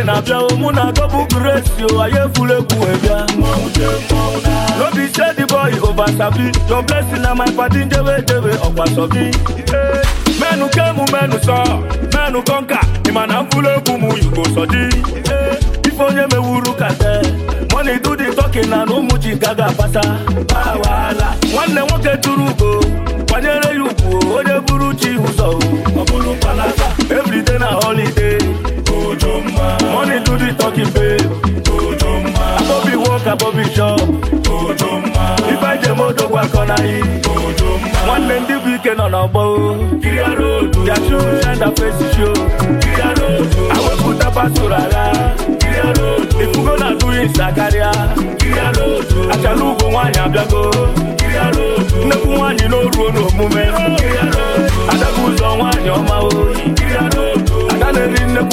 na-abịa o mụ na gọbụ gresi o anyị efula egwu wee bịa no be say the boy over sabi your blessing na my padi njebe jebe ọkwa sọbi menu kemu menu sọ menu kọnka ịma na mfula egwu m yugo sọdi ife onye mewuru kate money do the talking na na ụmụ ji gaga apata wahala nwanne nwoke tụrụ ugo kwanyere ya ugwu onye buru chi ụzọ ọ bụrụ palata everyday na holiday money do the talking babe abobi work abobi shop ife njem odogwu akọ na yi nwanne ndị bụ ike nọ n'ọgbọ yachu enda fesi show awepụta pasoro agha ifugo na atụghị nsa karịa achala ugwo nwaanyị abịago nnekwu nwaanyị n'oruo n'omume adabu ụzọ nwaanyị ọma oyi ada na-eri nnekwu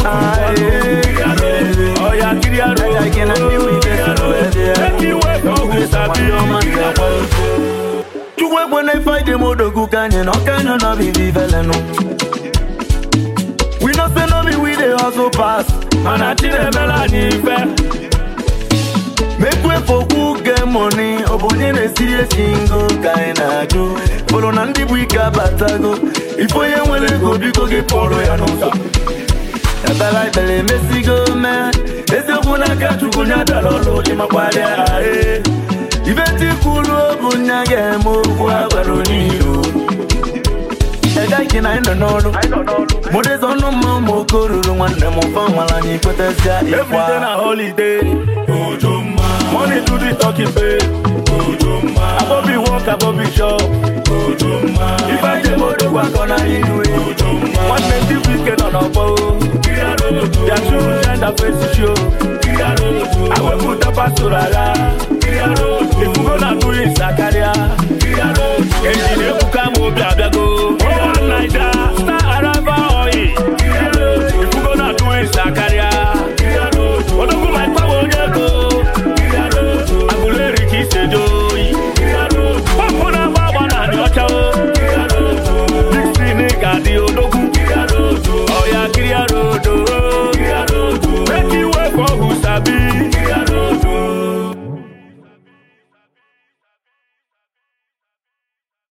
ọya kiri aro Make you wake up with sabi chukwu ekwe na ife dị m odogwu ka anyị na ọka anyị na bibi velenu we no say no be we dey hustle pass mana chi na-emela anyị ife mekwe fokwu ge moni ọ bụ onye na-esiri esi ngo ka anyị na-ajụ fọrọ na ndị bụ ike abatago ife onye nwere ego biko gị pụrụ ya n'ụzọ ebela ikpere emesigo mee eziokwu n'aka chukwu nya dara ọrụ ịmakwari ahụ ibe ndị kwuru bụ nya ga-eme okwu agwara onye iro egaghị na anyị nọ n'ọrụ mụdịza ọnụ mma ụmụ oke ruru nwanne m ụfọ nwara anyị kwetazia ịkwa everyday na holiday money do the talking babe abobi work abobi shop ife njem odogwu akọ na iwe nwanne ndị bụ ike nọ n'ọgbọ yachu